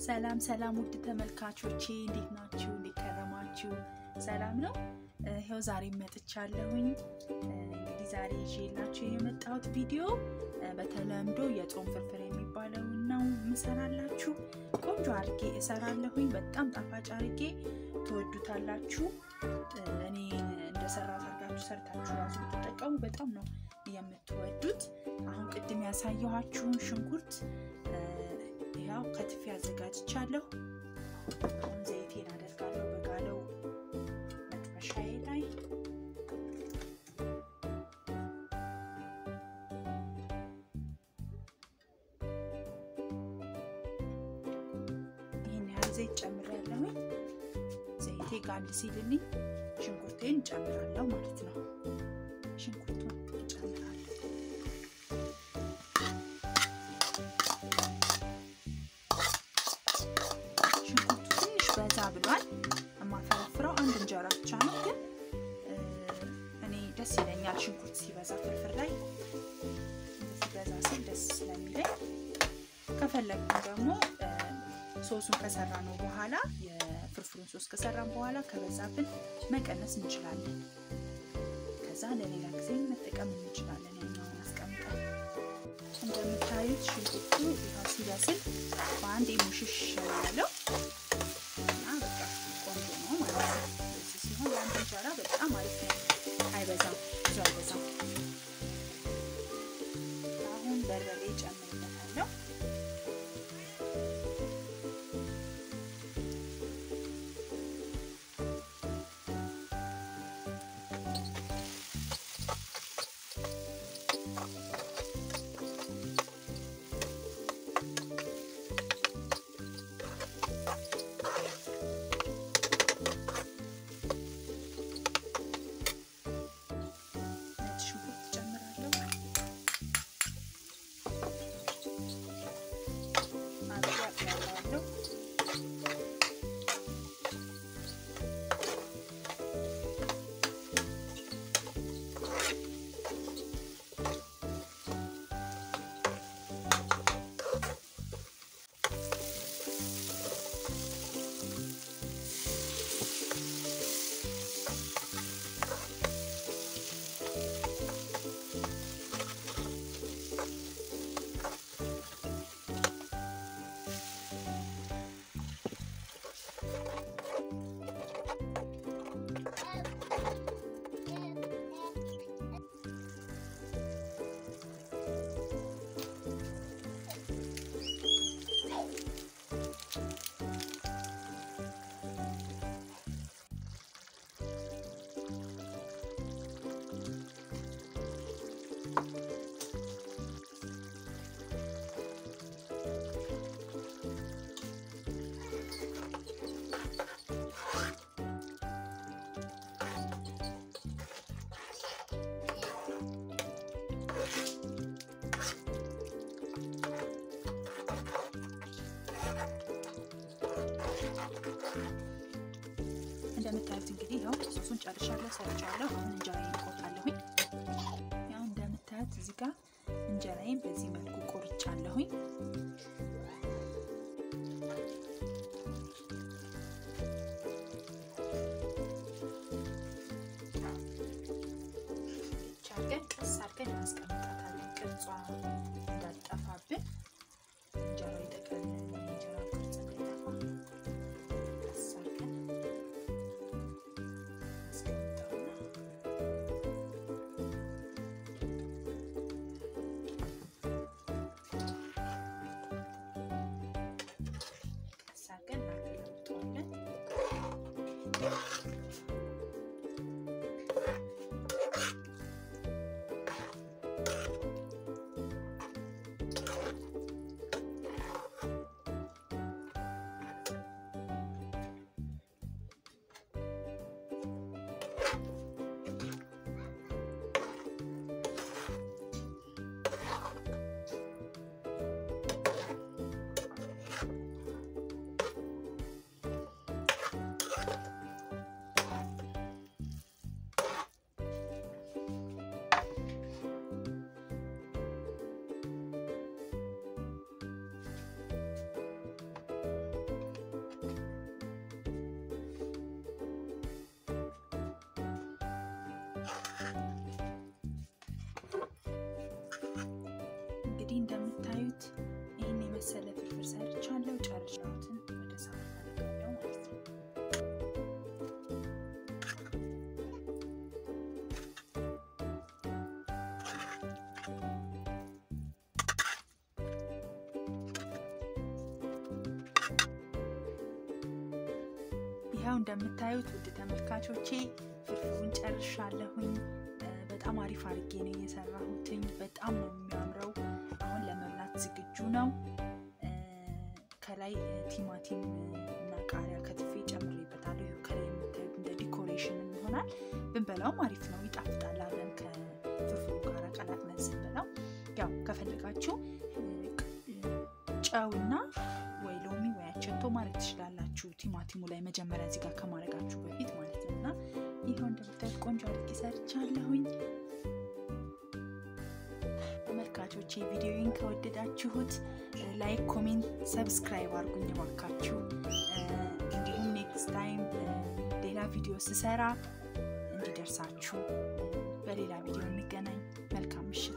ሰላም ሰላም ውድ ተመልካቾቼ እንዴት ናችሁ? እንዴት ከረማችሁ? ሰላም ነው። ይኸው ዛሬ መጥቻለሁኝ። እንግዲህ ዛሬ ይዤላችሁ የመጣሁት ቪዲዮ በተለምዶ የጾም ፍርፍር የሚባለውን ነው የምሰራላችሁ። ቆንጆ አድርጌ እሰራለሁኝ። በጣም ጣፋጭ አድርጌ ትወዱታላችሁ። እኔ እንደሰራሁት አድርጋችሁ ሰርታችሁ ራሱ ብትጠቀሙ በጣም ነው የምትወዱት። አሁን ቅድም ያሳየኋችሁን ሽንኩርት ያው ከትፌ አዘጋጅቻለሁ። አሁን ዘይቴን አደርጋለሁ በጋለው መጥበሻዬ ላይ ይህን ያህል ዘይት ጨምሬያለሁኝ። ዘይቴ ጋል ሲልልኝ ሽንኩርቴን ጨምራለሁ ማለት ነው። ሽንኩርቱን ጨምራለሁ። ሽንኩርቱ ትንሽ በዛ ብሏል። የማፈረፍረው አንድ እንጀራ ብቻ ነው፣ ግን እኔ ደስ ይለኛል ሽንኩርት ሲበዛ ፍርፍር ላይ ሲበዛ ሲል ደስ ስለሚለኝ። ከፈለግን ደግሞ ሶሱን ከሰራ ነው በኋላ የፍርፍሩን ሶስ ከሰራን በኋላ ከበዛብን መቀነስ እንችላለን። ከዛ ለሌላ ጊዜ መጠቀም እንችላለን። ያኛውን አስቀምጠን እንደምታዩት ሽንኩርቱ ይኸው ሲበስል በአንድ ሙሽሽ ያለው እና በቃ ቆንጆ ነው ማለት ነው። እዚህ ሲሆን የአንድ እንጀራ በጣም አሪፍ ነው። አይበዛም፣ ብዙ አይበዛም። አሁን በርበሬ ጨምርበታለሁ። እንደምታዩት እንግዲህ ያው ሶሱን ጨርሻለሁ፣ ሰርቻለሁ። አሁን እንጀራዬን ቆርጣለሁኝ። ያው እንደምታዩት እዚህ ጋር እንጀራዬን በዚህ መልኩ ቆርጫለሁኝ። አድርገን ቀስ አድርገን እናስቀምጣታለን፣ ቅርጿ እንዳጠፋብን እንጀራው የጠቀለለ የእንጀራ ቅርጽ እንዳይጠፋ ቀስ አድርገን ይኸው እንደምታዩት ውድ ተመልካቾቼ ፍርፍሩን ጨርሻለሁኝ። በጣም አሪፍ አድርጌ ነው የሰራሁትኝ። በጣም ነው የሚያምረው። አሁን ለመብላት ዝግጁ ነው። ከላይ ቲማቲም እና ቃሪያ ከትፌ ጨምሬበታለሁ። ይኸው ከላይ የምታዩት እንደ ዲኮሬሽን ይሆናል። ብንበላውም አሪፍ ነው፣ ይጣፍጣል። አብረን ከፍርፍሩ ጋር ቀላቅለን ስንበላው ያው ከፈለጋችሁ ጨውና ወይ ሎሚ ወይ አቸቶ ማድረግ ትችላላችሁ። ቲማቲሙ ላይ መጀመሪያ እዚህ ጋር ከማድረጋችሁ በፊት ማለት ነው። እና ይኸው እንደምታዩት ቆንጆ አድርጌ ሰርቻለሁኝ። ተመልካቾቼ ቪዲዮውን ከወደዳችሁት ላይክ፣ ኮሜንት፣ ሰብስክራይብ አድርጉኝ እባካችሁ። እንዲሁም ኔክስት ታይም ሌላ ቪዲዮ ስሰራ እንዲደርሳችሁ በሌላ ቪዲዮ እንገናኝ። መልካም ምሽት።